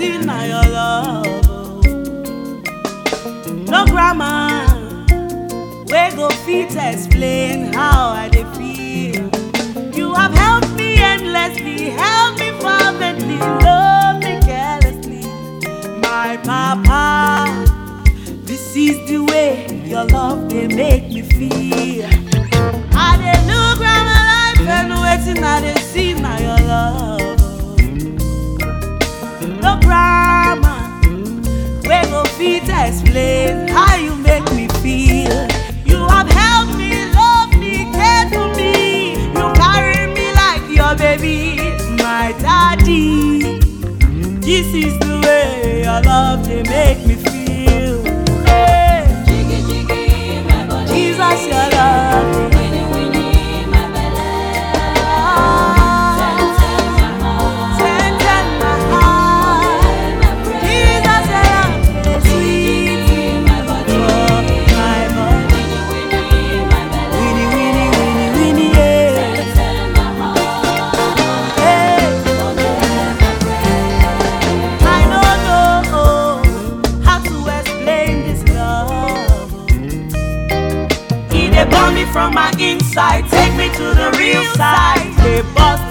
see na your love. oh. No grammar wey go fit explain how I dey feel. You have helped me endlessly, helped me fervently, loved me carelessly. My papa, this is the way your love dey make me feel. I dey look round my life and wetin I dey see na your love. No grammar wey go fit explain how you make me feel. You have helped me, loved me, cared for me. You carry me like your baby, my daddy. This is the way your love dey make me feel. Hey, Jiggy jiggy my body. Jesus, your love. Winnie winnie my belly. Ah, Tell my heart. tender my heart. My prayer. Jesus, your love dey sweet my body. my body. Winnie winnie my belly. Winnie, Winnie, Winnie, Winnie, yeah. Tell my heart. Hey. I don't know how to explain this love. He dey burn me from my inside, take me to the real side. They bust